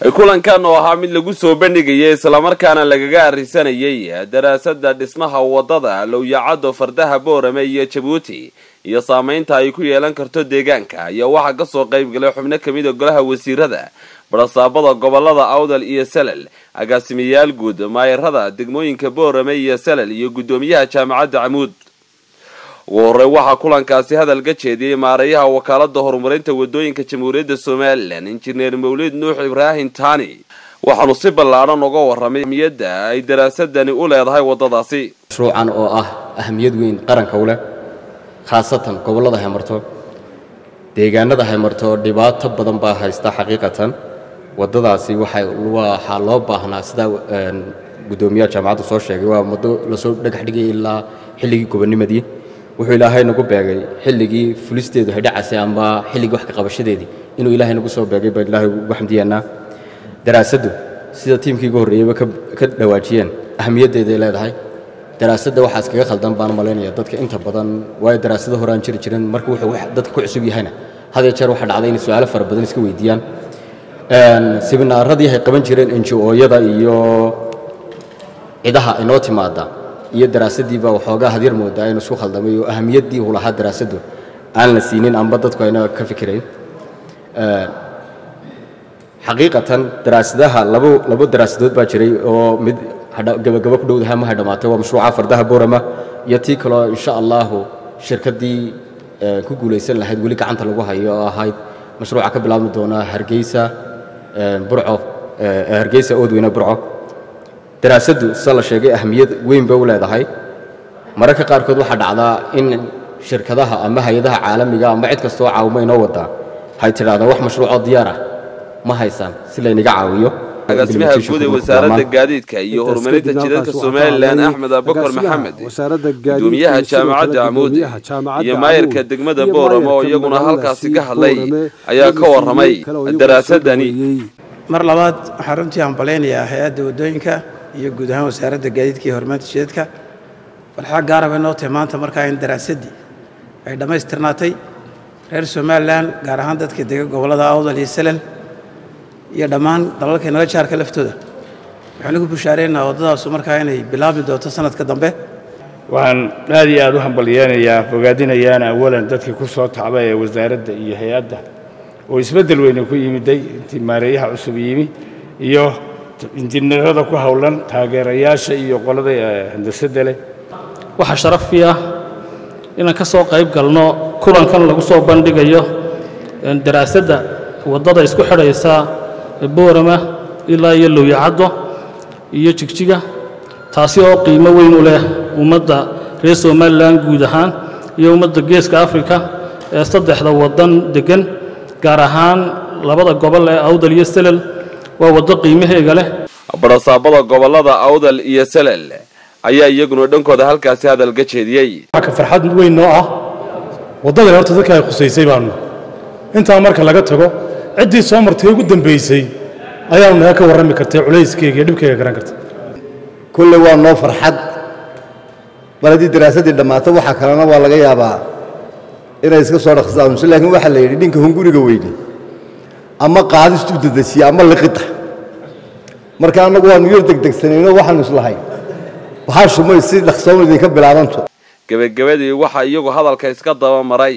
kulankan oo ahaa mid lagu soo bandhigayay islamarkaana lagaga arrisanayay daraasada dhismaha wadada lowyacado fardaha boorame iyo jabuuti iyo saameynta ay ku yeelan karto deegaanka ayaa waxaa kasoo qayb galay xubno kamid a golaha wasiirada barasaabada gobolada awdal iyo salal agaasimayaal guud maayarada degmooyinka boorame iyo salal iyo guddoomiyaha jaamacadda camuud ugu horey waxaa kulankaasi hadal ka jeediyey maarayaha wakaalada horumarinta wadooyinka jamhuuriyadda somalilan injineer mawlid nuux ibraahim tani waxaanu si ballaadhan uga waramay ahmiyadda ay daraasadani u leedahay wadadaasi mashruucan oo ah ahamiyad weyn qaranka u leh khaasatan gobollada haymarto deegaanada haymarto dhibaato badan baa haysta xaqiiqatan waddadaasi waxaa loo baahnaa sidaa guddoomiyaha jaamacaddu soo sheegay waa muddo lasoo dhagax dhigay ilaa xilligii gobonimadii wuxuu ilaahay nagu beegay xilligii fulisteedu haydhacasay amba xilligii wax ka qabashadeedii inuu ilaahay nagu soo beegay baan ilaahay ugu xamdiyaynaa daraasaddu sida tiimkii ugu horreeyeyba ka dhawaajiyeen ahamiyaddeeday leedahay daraasadda waxaa iskaga khaldan baan malaynaya dadka inta badan waayo daraasado horaan jiri jirin marka wuxuu dadka ku cusub yahayna hadee jeer waxaa dhacday inay su-aalo fara badan iska weydiiyaan siminaaradii ay qaban jireen enji-ooyada iyo cidaha inoo timaada iyo daraasaddiiba waxoogaa hadyar moodaa inu isku khaldamay oo ahamiyaddii uu lahaa daraasaddu aan la siinin amba dadku ayna ka fikirayn xaqiiqatan daraasadaha labo labo daraasadood baa jiray oo mid gabagabo ku dhowdaha ma hadhamaatay waa mashruuca fardaha boorama iyo tii kaloo insha allahu shirkaddii ku guulaysan lahayd weli gacanta lagu hayo oo ahayd mashruuca ka bilaabmi doona hargeysa burco hargeysa oodweyne burco daraasaddu sida la sheegay ahamiyad weyn bay u leedahay mararka qaarkood waxaa dhacdaa in shirkadaha ama hay-adaha caalamiga ama cid kastoo caawimo inoo wadaa hay tidhahdaa wax mashruucoo diyaar ah ma haysaan si laynaga caawiyo agaasimaha guud ee wasaaradda gaadiidka iyo horumarinta jidadka somalilan axmed abubakar maxamed gudoomiyaha jaamacadda camuud iyo maayarka degmada boorama oo iyaguna halkaasi ka hadlay ayaa ka waramay daraasadani mar labaad waxaan runtii hambalaynayaa hay-adda waddooyinka iyo guud ahaan wasaaradda gaadiidka iyo horumarinta jidadka falxaa gaara bay noo tahay maanta markaa in daraasaddii ay dhammaystirnaatay reer somalilan gaar ahaan dadka dega gobollada awdal iyo salal iyo dhammaan dalalka naga jaarka laftooda waxaan ugu bushaareynaa waddadaasu markaa inay bilaabmi doonto sanadka dambe waxaan aad iyo aad u hambalyeynayaa bogaadinayaana awalan dadkii ku soo tacba ee wasaaradda iyo hay-adda oo isbeddel weyne ku yimiday intii maareeyaha cusub yimi iyo injineerada ku howlan taageerayaasha iyo qolada handasadda leh waxaa sharafi ah inaan ka soo qayb galno kulankan lagu soo bandhigayo daraasadda waddada isku xidhaysa boorama ilaa iyo lowyacaddo iyo jigjiga taasi oo qiimo weyn u leh ummadda reer somalilan guud ahaan iyo ummadda geeska afrika ee saddexda waddan deggan gaar ahaan labada gobol ee awdal iyo salal waa waddo qiimaheega leh barasaabada gobolada awdal iyo salal ayaa iyaguna dhankooda halkaasi hadal ka jeediyey waxaa ka farxad weyn noo ah waddadan horta dadka ay khusaysay baanu intaa marka laga tago ciddii soo martay ugu dambaysay ayaanu naga ka warrami kartay culayskeyga iyo dhibkayga garan karta kulle waa noo farxad mar haddii daraasaddii dhammaato waxa kalena waa laga yaabaa inay iska soo dhaqsaamuso laakiin waxaa la yidhi ninka hunguriga weyne ama qaadistu dadasiya ama liqita marka annagu waanu yar degdegsanayno waxaanu islahay waxaa shumay si dhaqsoon idinka bilaabanto gebagabadii waxaa iyagu hadalka iska daba maray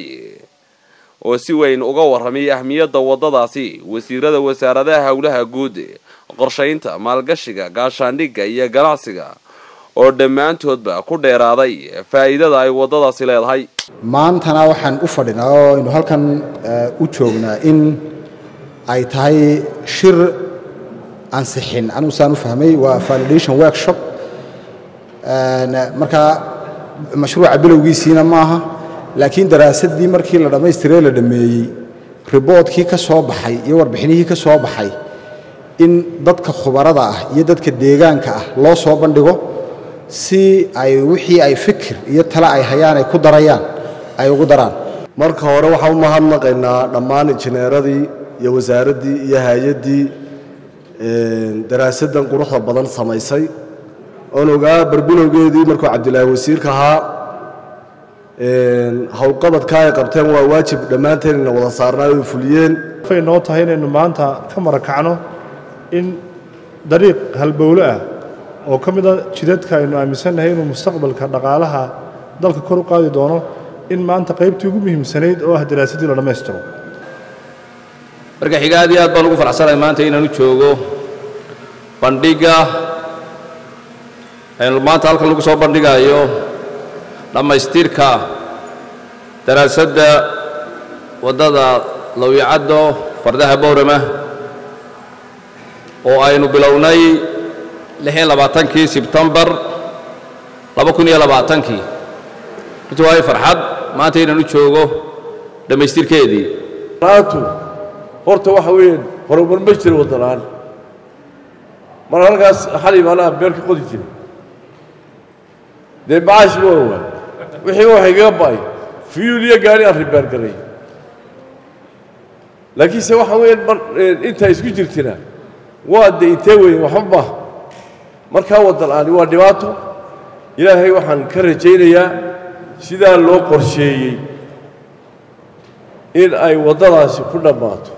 oo si weyn uga warramay ahmiyadda waddadaasi wasiirada wasaaradaha howlaha guud qorshaynta maalgashiga gaashaandhigga iyo ganacsiga oo dhammaantoodba ku dheeraaday faa'iidada ay waddadaasi leedahay maantana waxaan u fadhinaa oo aynu halkan u joognaa in ay tahay shir ansixin anigu saan u fahmay waa validation workshop marka mashruuca bilowgiisiina maaha laakiin daraasaddii markii la dhammaystiree la dhammeeyey riboodkii ka soo baxay iyo warbixinihii ka soo baxay in dadka khubarada ah iyo dadka deegaanka ah loo soo bandhigo si ay wixii ay fikir iyo tale ay hayaan ay ku darayaan ay ugu daraan marka hore waxaan u mahadnaqaynaa dhammaan injineeradii iyo wasaaraddii iyo hay-addii daraasaddan quruxda badan samaysay oon ogaa barbilowgeedii markuu cabdilaahi wasiirka ahaa howlqabadka ay qabteen waa waajib dhammaanteen ina wada saarnaa ay fuliyeen fay noo tahay inaynu maanta ka marakacno in dariiq halbowle ah oo ka mid a jidadka aynu aaminsannahay inuu mustaqbalka dhaqaalaha dalka kor u qaadi doono in maanta qaybtii ugu muhiimsanayd oo ah daraasaddii la dhammaystiro marka xiga aad iyo aad baan ugu faraxsanahay maanta inaan u joogo bandhigga aynu maanta halkan lagu soo bandhigayo dhammaystirka daraasadda waddada lawyacaddo fardaha bowrama oo aynu bilownay lix iyo labaatankii sebtembar laba kun iyo labaatankii runtii waayo farxad maanta inaan u joogo dhammaystirkeedii laantu horta waxa weeyaan horumar ma jiro waddanaan mar halkaas xali maanaha beer ka qodi jiray dee macaash ma waa wixii wax igaga ba'ay fiyuul iyo gaari aan ribaar garay laakiinse waxa weeyaan mar intaa isku jirtina waa de intee weyn waxba maaha markaa waddan aani waa dhibaato ilaahay waxaan ka rajaynayaa sidaa loo qorsheeyey in ay waddadaasi ku dhammaato